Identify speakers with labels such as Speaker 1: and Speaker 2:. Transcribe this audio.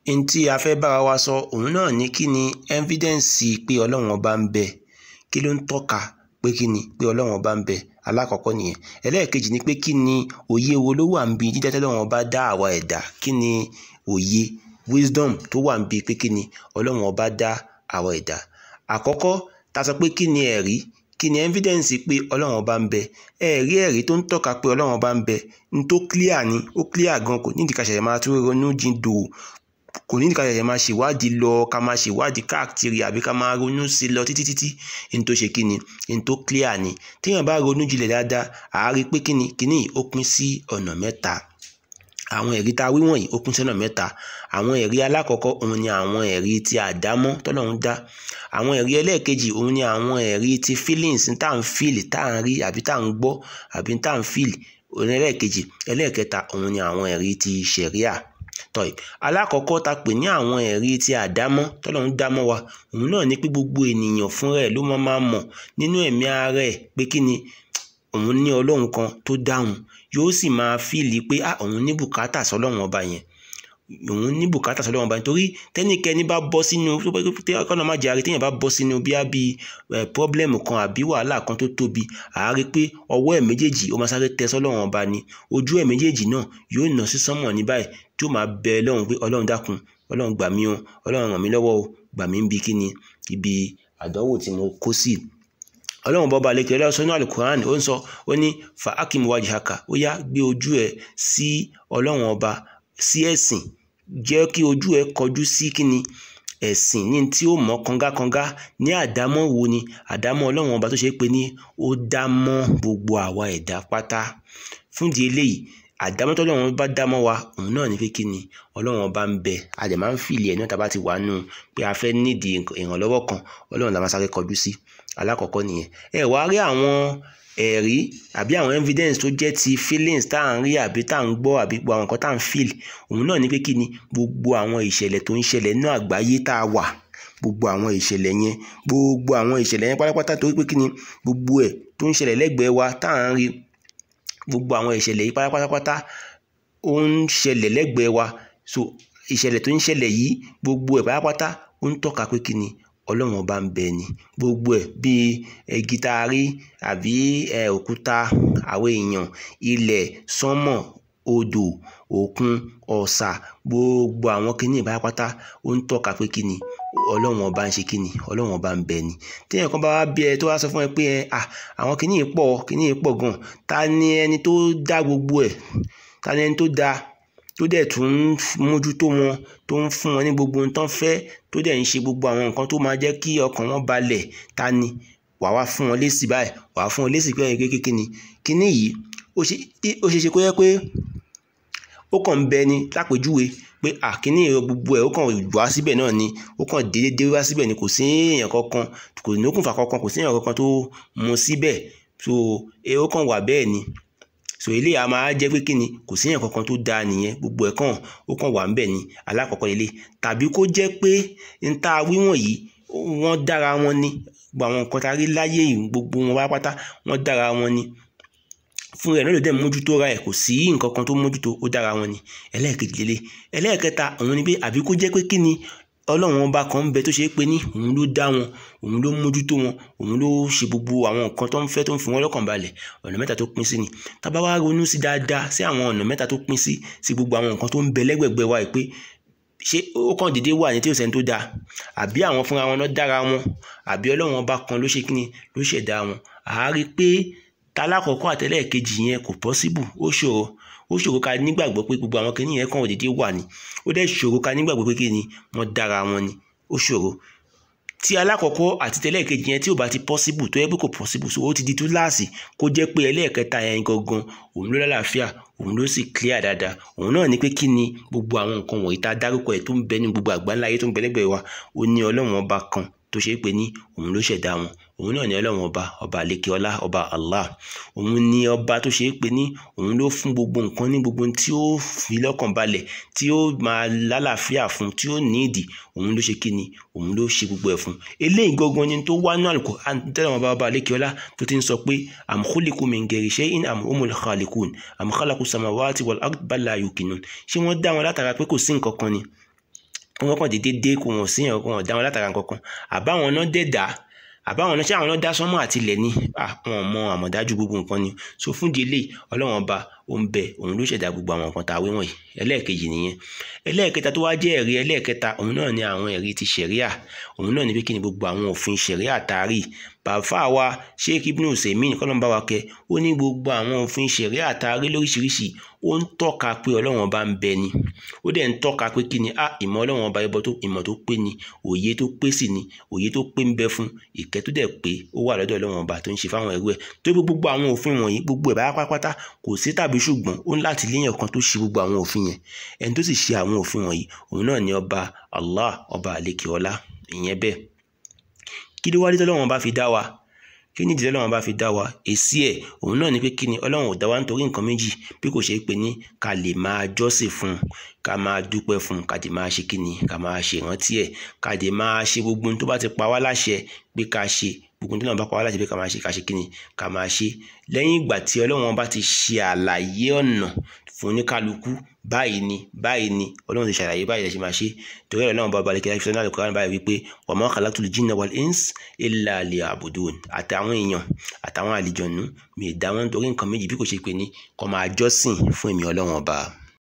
Speaker 1: n tí a fẹ́ bára wa sọ òun náà ní kí ni evidence pé ọlọ́run ọba ń bẹ kí ló ń tọ́ka pé kí ni pé ọlọ́run ọba ń bẹ alákọ̀ọ́kọ́ nìyẹn ẹlẹ́ẹ̀kejì ni pé kí ni òye wo ló wà ń bi dídá tọ́lọ́run ọba dá àwa ẹ̀dá kí ni òye wisdom tó wà ń bi pé kí ni ọlọ́run ọba dá àwa ẹ̀dá àkọ́kọ́ ta sọ pé kí ni ẹ̀rí kí ni evidence pé ọlọ́run ọba ń bẹ ẹ̀rí ẹ̀rí tó ń tọ́ka pé ọlọ́run ọba ń bẹ n tó clear ni ó clear gan kò ní ìdíkà ṣẹ̀ṣẹ̀ máa tún ronú jindò kò ní ìdíkà ṣẹ̀ṣẹ̀ máa ṣèwádìí lọ ká máa ṣèwádìí káàkiri àbí ká máa ronú sí lọ títí títí n tó ṣe kí ni n tó clear ni téèyàn bá ronú jinlẹ̀ dáadáa àá rí pé kí ni kí ni ó pín sí ọ̀nà mẹ́ta àwọn ẹ̀rí tá a wí wọ̀nyí ó pín sọ́nà mẹ́ta àwọn ẹ̀rí alákọ̀ọ́kọ́ òun ni àwọn ẹ̀rí tí àdámọ́ tọ́lọ́run dá àwọn ẹ̀rí ẹlẹ́ẹ̀kejì òun ni àwọn ẹ̀rí ti feelings tá à ń feel tá à ń rí àbí tá à ń gbọ́ àbí tá à ń feel òun ẹlẹ́ẹ̀kejì ẹlẹ́ẹ̀kẹta òun ni àwọn ẹ̀rí ti ṣẹ̀ríà tọ́yì alákọ̀ọ́kọ́ ta pè ní àwọn ẹ̀rí ti àdámọ́ tọ́lọ́run dámọ́ wa òun náà ni pé gbogbo ènìyàn fúnra ẹ̀ ló máa máa mọ̀ nínú ẹ̀mí ara ẹ̀ pé kí ni òun ní ọlọ́run kan tó dáhùn yóò sì máa fíìlì pé ah òun ní bùkátà sọlọ́run ọba yẹn òun ní bùkátà sọlọ́run ọba yẹn torí tẹ́nikẹ́ni bá bọ́ sínú kọ́nà má jàre téèyàn bá bọ́ sínú bíá bíi pọ́blẹ́mù kan àbí wàhálà kan tó tóbi àárí pé ọwọ́ ẹ̀ méjèèjì ó máa sáré tẹ sọlọ́run ọba ni ojú ẹ̀ méjèèjì náà yóò nà sí sánmọ̀ ní báyìí tí ó máa bẹ ọlọ́run pé ọlọ́run dákun ọlọ́run gbà mí o ọlọ́run ràn mí lọ́wọ́ o gbà mí ń bi kíni ibi àdánwò tí mo kó sí ọlọ́run bọ́ba aleke ọlọ́run sọ ní alukuran ó ń sọ ó ní fa akim wajhaka ó yá gbé ojú ẹ sí ọlọ́run ọba sí ẹ̀sìn jẹ́ kí ojú ẹ kọjú sí kíni ẹ̀sìn ní tí ó mọ̀ kangakanga ní àdámọ́ wo ni àdámọ́ ọlọ́run ọba tó ṣe é pé ní ó dá mọ́ gbogbo àwa ẹ̀dá pátá fúndìí eléyìí àdámọ́ tó ọlọ́run bá dámọ́ wa òun náà ní pé kí ni ọlọ́run ọba ń bẹ a dẹ̀ máa ń fìlì ẹ̀ náà tá a bá ti wà nù pé a fẹ́ nídìí ìrànlọ́wọ́ kan ọlọ́run la máa sáré kọjú sí alákọ̀ọ́kọ́ nìyẹn ẹ wá rí àwọn ẹ̀rí àbí àwọn evidence tó jẹ́ ti feelings tá à ń rí àbí tá à ń gbọ́ àbí gbogbo àwọn nǹkan tá à ń feel òun náà ní pé kí ni gbogbo àwọn ìṣẹ̀lẹ̀ tó ń ṣẹlẹ̀ nínú àgbáyé tá a wà gbogbo àwọn ìṣẹ̀lẹ̀ yẹn gbogbo àwọn ìṣẹ̀lẹ̀ yẹn pátápátá torí pé kí ni gbogbo ẹ̀ tó ń ṣẹlẹ̀ lẹ́gbẹ̀ẹ́ wa tá à ń rí gbogbo àwọn ìṣẹ̀lẹ̀ yìí pátápátá ó ń ṣẹlẹ̀ lẹ́gbẹ̀ẹ́ wa so ìṣẹ̀lẹ̀ tó ń ṣẹlẹ̀ yìí gbogbo ẹ̀ pátápátá ó ń tọ́ka pé kí ni ọlọ́run ọba ń bẹ ni gbogbo ẹ̀ bíi igi tá a rí àbí òkúta àwọn èèyàn ilẹ̀ sánmọ̀ odò òkun ọ̀sà gbogbo àwọn kinní pátápátá ó ń tọ́ka pé kí ni ọlọ́run ọba ń ṣe kí ni ọlọ́run ọba ń bẹ ni téèyàn kan bá wá bí ẹ tó wá sọ fún ẹ pé ẹ à àwọn kinní yìí pọ̀ kinní yìí pọ̀ gan ta ni ẹni tó dá gbogbo ẹ̀ ta ni ẹni tó dá tó dẹ̀ tún ń mójútó wọn tó ń fún wọn ní gbogbo ohun tán fẹ́ tó dẹ̀ ń ṣe gbogbo àwọn nǹkan tó máa jẹ́ kí ọkàn wọn balẹ̀ ta ni wàá wá fún wọn lésì báyìí wàá fún wọn lésì pé ẹ̀yìn kékeré ni kinní yìí ó ṣe ṣe kó yẹ pé ó kàn ń bẹ ni lápèjúwe pé àkíní gbogbo ẹ̀ ó kàn wá síbẹ̀ náà ni ó kàn déédéé wá síbẹ̀ ni kò sí èèyàn kankan kò ní okùnfà kankan kò sí èèyàn kankan tó mú síbẹ̀ so ó kàn wà bẹ́ẹ̀ ni so eléyìí a máa jẹ́ pé kí ni kò sí èèyàn kankan tó dáa nìyẹn gbogbo ẹ̀ kàn ó kàn wà ńbẹ̀ ni alákọ̀ọ́kọ́ ilé tàbí kó jẹ́ pé n ta wíwọ̀n yìí wọ́n dára wọn ni gbogbo àwọn nǹkan tá a rí láyé yìí gbogbo wọn pátápátá wọ́n dára wọn ni fún ẹ̀ náà ló dẹ̀ mójútó ra ẹ̀ kò sí nǹkan kan tó mójútó ó dára wọn ni ẹlẹ́ẹ̀kejì lélẹ̀ ẹlẹ́ẹ̀kẹta òun ni pé àbí kó jẹ́ pé kí ni ọlọ́run ọba kan ń bẹ tó ṣe é pé ní òun ló dá wọn òun ló mójútó wọn òun ló ṣe gbogbo àwọn nǹkan tó ń fẹ́ tó ń fi wọn lọ́kàn balẹ̀ ọ̀nà mẹ́ta tó pín sí ni tá bá wá ronú sí dáadáa sí àwọn ọ̀nà mẹ́ta tó pín sí sí gbogbo àwọn nǹkan tó ń bẹ lẹ́gbẹ̀gbẹ̀ wa pé ṣé ó kàn déédéé wà ní tí ò sẹ́ni tó dáa àbí àwọn fúnra wọn náà dára wọn àbí ọlọ́run ọba kan ló ṣe kíni ló ṣẹ̀dá wọn àárí pé talákọ̀ọ́kọ́ àtẹlẹ́ẹ̀kejì yẹn kò pọ́síbù ó ṣòro ó ṣòro ká nígbàgbọ́ pé gbogbo àwọn kìnìyàn kan ò déédéé wà ní ó dẹ̀ ṣòro ká nígbàgbọ́ pé kíni wọ́n dára wọn ni ó ṣòro tí alákọ̀ọ́kọ́ àti tẹlẹ́ẹ̀kejì yẹn tí ò bá ti pọ́síbù tó yẹ pé kò pọ́síbù so ó ti di túláàsì kó jẹ́ pé ẹlẹ́ẹ̀kẹta yẹn gangan òun ló lálàáfíà òun ló sì clear dáadáa òun náà ni pé kí ni gbogbo àwọn nǹkan wọ̀nyí tá a dárúkọ ẹ̀ tó ń bẹ ní gbogbo àgbáńlá ayé tó ń bẹ lẹ́gbẹ̀ẹ́ wa ó ní ọlọ́run ọba kan tó ṣe é pé ní òun ló ṣẹ̀dá wọn òun náà ní ọlọ́run ọba ọba àlekè ọlá ọba allah òun ní ọba tó ṣe é pé ní òun ló fún gbogbo nǹkan ní gbogbo tí ó fi lọ́kàn balẹ̀ tí ó máa lálàáfíà fún tí ó ní ìdí òun ló ṣe kí ni òun ló ṣe gbogbo ẹ̀ fún eléyìí gangan ni tó wá ní àlùkò tẹ́lẹ̀ ọba ọba àlekè ọlá tó ti ń sọ pé am khuliqu min ghairi shay'in am humul khaliqun am khalaqu samawati wal ard bal la yuqinun ṣé wọ́n dá wọn látara pé kò sí nǹkan kan ni wọ́n kàn déédéé dé kó wọn sí ẹ̀kọ́ wọn dá wọn látara nǹkan kan àbáwọn náà dẹ̀ dá àbáwọn náà ṣé àwọn náà dá sánmọ̀ àti ilẹ̀ ni wọn mọ àmọ̀dájú gbogbo nǹkan ni so fún délé ọlọ́run ọba ó ń bẹ òun ló ṣẹ̀dá gbogbo àwọn nǹkan tá a wé wọ̀nyí ẹlẹ́ẹ̀kejì nìyẹn ẹlẹ́ẹ̀kẹta tó wá jẹ́ ẹ̀rí ẹlẹ́ẹ̀kẹta òun náà ni àwọn ẹ̀rí ti ṣẹ̀ríà òun náà ni pé kí ni gbogbo àwọn òfin ṣẹ̀ríà taari bàfà wa sheikh ibn usaimin kọ́lọ́mbà wa kẹ ó ní gbogbo àwọn òfin ṣẹ̀ríà taari lóríṣiríṣi ó ń tọ́ka pé ọlọ́run ọba ń bẹ ni ó dẹ̀ ń tọ́ka pé kí ni a ìmọ̀ ọlọ́run ọba ẹbọ tó ìmọ̀ tó pé ni òye tó pé sì ni òye tó pé ń bẹ fún ìkẹ́ tó dẹ̀ pé ó wà lọ́dọ̀ ọlọ́run ọba tó ń ṣe fáwọn ẹrú ẹ̀ tó gbogbo àwọn òfin wọ̀nyí gbogbo ẹ̀ bá pátápátá kò sí tàbí ṣùgbọ́n ó ń láti léyìn ọ̀kan tó ṣe gbogbo àwọn òfin yẹn ẹni tó sì ṣe àwọn òfin wọ̀nyí òun náà ni ọba Allah ọba àlekè ọlá ìyẹn bẹ́ẹ̀ kí ló wá dé tọ́lọ́run ọba fi dá wa kí ni ìdílé ọlọ́run bá fi dá wa èsì ẹ̀ òun náà ni pé kí ni ọlọ́run ò dá wa nítorí nǹkan méjì bí kò ṣe pé ní ká lè máa jọ́sìn fún un ká máa dúpẹ́ fún un ká lè máa ṣe kí ni ká máa ṣe ìrántí ẹ̀ ká lè máa ṣe gbogbo ohun tó bá ti pa wá láṣẹ pé ká ṣe gbogbo ohun tó náà bá pa wá láṣẹ pé ká máa ṣe ká ṣe kí ni ká máa ṣe lẹ́yìn ìgbà tí ọlọ́run bá ti ṣe àlàyé ọ̀nà fún oníkálukú báyìí ni báyìí ni ọlọ́run ti ṣàlàyé báyìí lẹ́sìn máa ṣe torí ẹ̀rọ náà bá balẹ̀ kíláà fífẹ́ náà lè kọ́ra báyìí wípé wa ma khalaqtul jinna wal ins illa liya'budun àtàwọn èèyàn àtàwọn àlìjọ̀nú mi ì dá wọn torí nǹkan méjì bí kò ṣe pé ní kó máa jọ́sìn fún èmi ọlọ́run ọba.